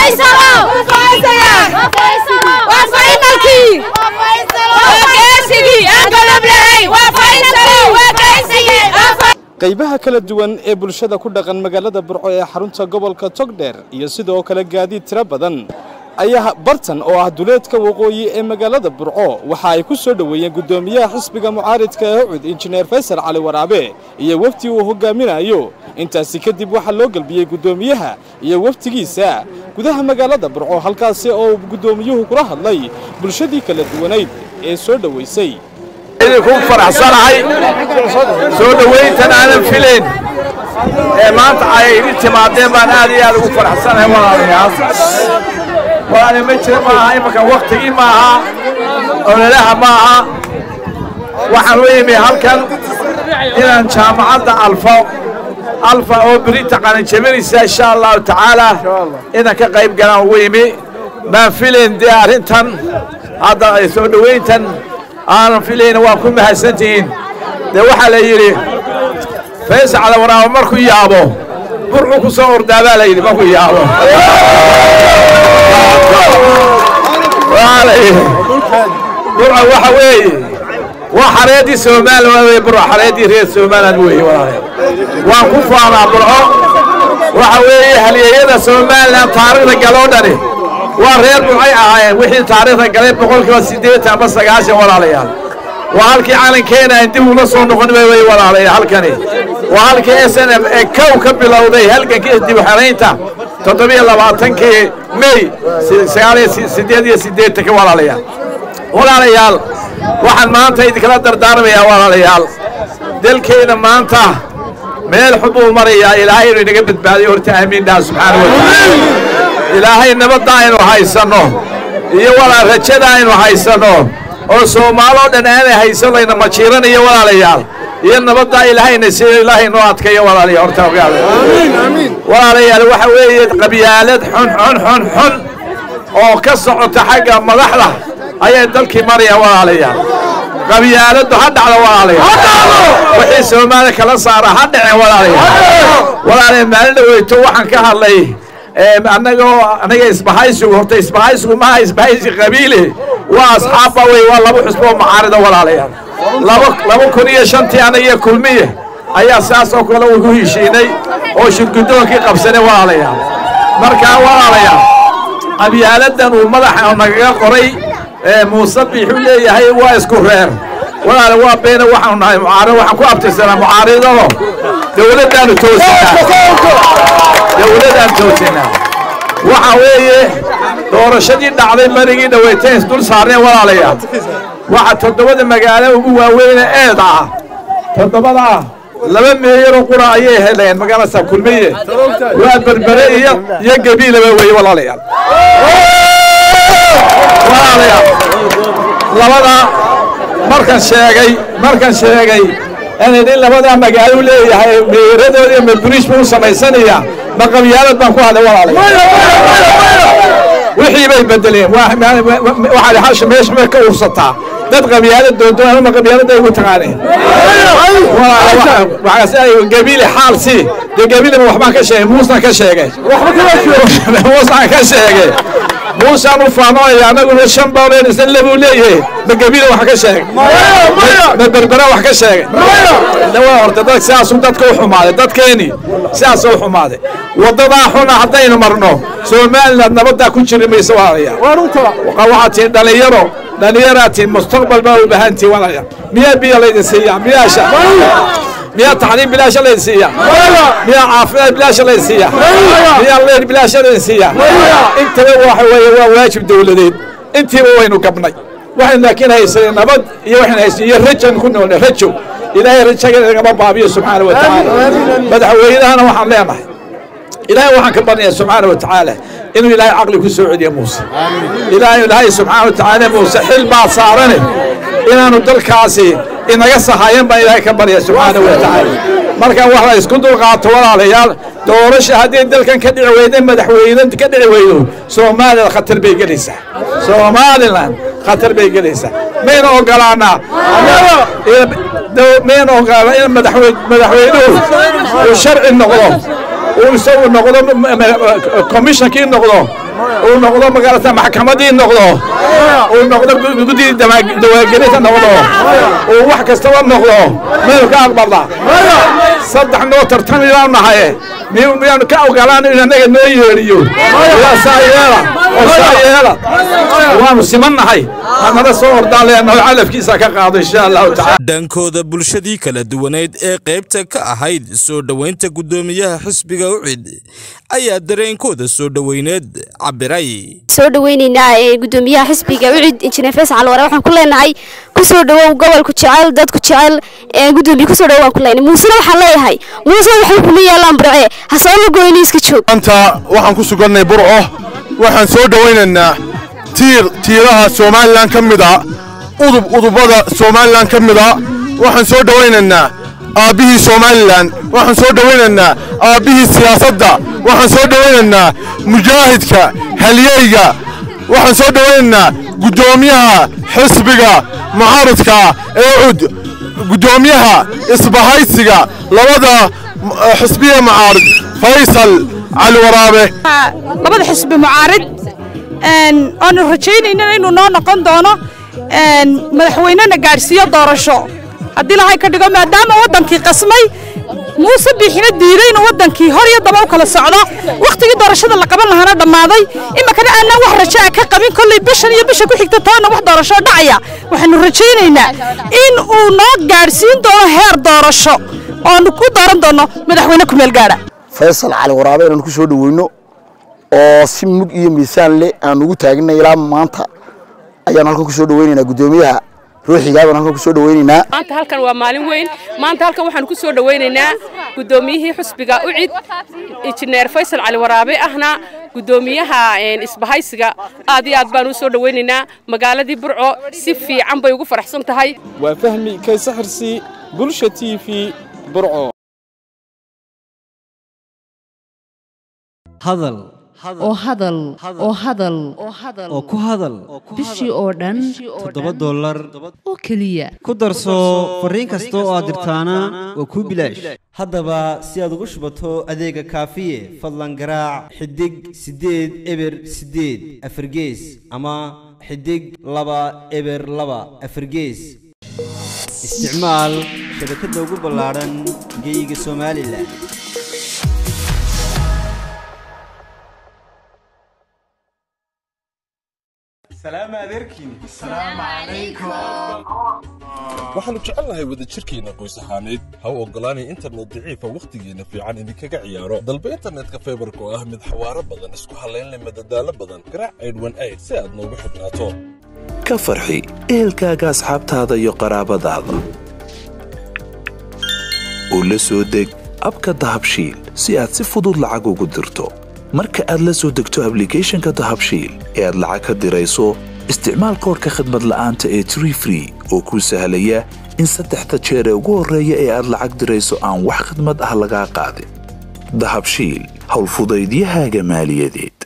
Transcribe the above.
qaybaha kala duwan ee bulshada ku dhaqan magaalada burco ee xarunta gobolka togdheer iyo sidoo kale gaadiid tiro badan ayaa bartan oo ah duleedka waqooyi ee magaalada burco waxa ay ku soo dhoweeyeen guddoomiyaha xisbiga mucaaridka ee ucud injineer faysal cali waraabe iyo wefdi uu hogaaminayo intaasi kadib waxaa loo gelbiyey guddoomiyaha iyo weftigiisa gudaha magaalada burco halkaasi oo guddoomiyuhu kula hadlay bulshadii kala duwanayd ee soo dhowaysay idinku faraxsanahay soo dhowayntan aanan filayn ee maanta ay idin timaadeen baan aad iyo aad ugu faraxsanahay walaalayaal walaale ma jira maaha imanka waktigii maaha ololaha maaha waxaan u imi halkan inaan jaamacadda alfo alfa oo berita qalinjabinaysa insha allahu tacaala inaan ka qayb galaan ugu imi maan filayn dee arrintan hadda soo dhowayntan aanan filayna waa ku mahadsantihiin dee waxaa la yidhi faysal cali waraabo markuu yaabo burcuu ku soo ordaabaa la yidhi markuu yaabo burca waxa weeye waa xareeddii somalilan weye burca xareeddii reer somaliland weeye walaalayaal waan ku faanaa burco waxa weeye halyeeyada somalilan taariikhda galoo dhani waa reer burcay ahaayeen wixii taariikhda galay boqolkiiba siddeetan ama sagaashan walaalayaal waa halkii calankeena aan dib ula soo noqon wey walaalayaal halkani waa halkii s n m ee kow ka bilowday halgankii dib xaraynta toddobiyo labaatankii mey sagaaliyo siddeed iyo siddeetanka walaalayaal walaalayaal waxaan maanta idinkala dardaarmayaa walaalayaal dalkeena maanta meel xun buu marayaa ilaahay inuu inaga badbaadiyo horta aamiin dhaha subxaana wa tacaala ilaahay nabadda aynu haysanno iyo walaa rajada aynu haysanno oo soomaaloo dhan aanay haysan layna majiiranayo walaalayaal iyo nabaddaa ilaahayna siiyo ilaahay noo adkayo walaalayaal horta ogaada walaalayaal waxa weeye qabyaalad xun xun xun xun oo ka socota xagga madaxda ayay dalkii marayaan walaalayaal qabyaaladdu ha dhacdo walaalayaal wixii soomaaliya kala saara ha dhaceen walaalayaal walaalayaal maalin dhaweyto waxaan ka hadlay annagoo anaga isbahaysigu horta isbahaysigu maaha isbahaysi qabiile waa asxaabba wey waa laba xusbo oo macaarida walaalayaal laba laba kun iyo shantii anagiyo kulmiye ayaa saas oo kale ugu heshiinay oo shirgudoonkii qabsanay walaalayaal markaa walaalayaal qabyaaladan uu madaxa nagaga qoray muuse biixuu leeyahay waa isku reer walaale waa beena waxaanu nahay mucaarad waxaan ku abtirsanaa mucaaridado dowladdaanu toosinaa dowladaan toosinaa waxa weeye doorashadii dhacday marigii dhaweyteen isdul saarneen walaalayaal waxa toddobada magaalo ugu waaweyne eed ah toddobadaa laba meeyaroo qura ayay heleen magaalasa kulmiye waa berbere iyo iyo gabiilaba weeye walaalayaal walaalayaal labada markan sheegay markan sheegay inay nin labadaa magaalo leeyahay meeradooda iyo maburiish buu u samaysanaya ma qabyaalad baan ku hadlay walaalayaal wixii bay bedeleen waxaa hasha meesha may ka ursataa dad qabyaalad doonto ama qabyaalada ay ugu taqaaneen gabiile xaal si dee gabiileba waxbaan ka sheegay muusaan ka sheegay muusaan ka sheegay muusaan u faanooya anaguna shan bawleen isna lebuu leeyahay ma gabiile wax ka sheegay ma berbera wax ka sheegay waa horta dad sidaasuu dadka u xumaaday dadkeeni sidaasuu u xumaaday waddadaa xuna haddaynu marno somaliland nabaddaa ku jiri mayso walaalayaal waxaad tihiin dhalinyaro dhallinyaraa tihiin mustaqbal baa u baahan tihiin walaalayaal miyaa biyo laydin siiyaa miyaasha miyaa tacliim bilaasha laydin siiyaa miyaa caafimaad bilaasha laydin siiyaa miyaa leer bilaasha laydin siiyaa intaba waxa weeye waa waajib dowladeed intiiba waynu gabnay waxaynu laakiin haysanay nabad iyo waxaynu haysanay iyo rajan ku noolnay rajo ilaahay rajaga nagama baabiyo subxaana wa tacaala madaxweynahana waxaan leenahay ilaahay waxaan ka barnaya subxaana wa tacaala inuu ilaahay caqli ku soo celiyo muuse ilaahay ilaahay subxaana wa tacaala muuse xil baa saarane inaanu dalkaasi inaga sahayan baan ilaahay ka barya subxaana wa tacaala marka wax la isku dulqaato walaalayaal doorasha haddii dalkan ka dhici weyda madaxweyne ka dhici weydo soomaaliland khatar bay gelaysaa somaliland khatar bay gelaysaa mayna ogolaanaa mayna ogolaanaa in madaxweynuhu uu sharci noqdo uu isagu noqdo commissionkii noqdo uu noqdo magarata maxkamadii noqdo uu noqdo guddii dawaagelinta noqdo uu wax kastaba noqdo miyaynu ka aqbalnaa saddex noo tartamibaanu nahaye miyaanu ka ogolaan in annaga noo yeedhiyo waa saa yeela oo saa yeela waanu siman nahay hanala soo ordaan leenaho calafkiisa ka qaado insha allahu tacala dhankooda bulshadii kala duwaneyd ee qaybta ka ahayd soo dhoweynta guddoomiyaha xisbiga ucid ayaa dareenkooda soo dhoweyneed cabiray soo dhaweynaynaa ee guddoomiyaha xisbiga ucid injineer faysal calware waxaan ku leenahay kusoo dhawow gobolku jecel dadku jecel ee guddoomiye kusoo dhawow waan ku leenahay muusena waxaan leeyahay muuse waxay kuma yaalaan burce hasoo la goyni iska joog maanta waxaan ku sugannay burco waxaan soo dhowaynaynaa tiir tiiraha somalilan ka mid a udub udubada somalilan ka mid a waxaan soo dhowaynaynaa aabbihii somalilan waxaan soo dhowaynaynaa aabbihii siyaasadda waxaan soo dhowaynaynaa mujaahidka halyeyga waxaan soo dhowaynaynaa guddoomiyaha xisbiga mucaaradka ee cud guddoomiyaha isbahaysiga labada xisbiya mucaarid faysal cali waraabe labada xisbi mucaarid oonu rajaynayna inuu noo noqon doono madaxweynena gaadhsiiyo doorasho haddii lahay ka dhigo maadaama waddankii qasmay muuse biixina diiday inuu waddankii hor iyo daba u kala socdo wakhtigii doorashada la qaban lahaana dhammaaday iminkana aanaan wax rajaa ka qabin kolley bishan iyo bisha ku xigta tobanna wax doorasho dhacaya waxaanu rajaynaynaa in uu noo gaadhsiin doono heer doorasho oonu ku dooran doono madaxweyne kumeel gaadha faysal cali waraabe inaan ku soo dhoweyno oo si mug iyo miisaan leh aan ugu taagnay ilaa maanta ayaan halkan ku soo dhoweynaynaa guddoomiyaha ruuxigaa baan halkan ku soo dhoweynaynaa maanta halkan waa maalin weyn maanta halkan waxaan ku soo dhoweynaynaa guddoomiyihii xusbiga ucid injineer faysal cali waraabe ahna guddoomiyaha isbahaysiga aad iyo aad baan u soo dhoweynaynaa magaaladii burco si fiican bay ugu faraxsan tahay waa fahmi kayse xirsi bulsha t v burco hadal oo hadal oo hadal oo ku hadal bishii oo dhan toddoba dollar oo keliya ku darso fariin kasta oo aad dirtaana waa kuu bilaash haddaba si aad ugu shubato adeega kaafiye fadlan garaac xidig siddeed eber siddeed afargees ama xidig laba eber laba afargees isticmaal shabakadda ugu ballaadhan geeyiga somalilan waxaannu jecelnahay wadajirkeenna qoys ahaaneed ha u oggolaanay internet daciifa wakhtigeenna fiican idinkaga ciyaaro dalba internetka faybarka oo ah mid xawaaro badan isku hallaynleh madadaalo badan garaac aydhwan ayd si aad noogu xidhnaato ka farxi ehelkaaga asxaabtaada iyo qaraabadaada u la soo deg abka dahabshiil si aad si fudud lacag ugu dirto marka aad la soo degto ablicathonka dahabshiil ee aad lacag ka dirayso isticmaal koorka khadmad la'aanta ee tree free oo kuu sahlaya in saddexda jeer ee ugu horreeya ee aad lacag dirayso aan wax khidmad ah lagaa qaadin dahabshiil howlfudaydiyahaaga maaliyadeed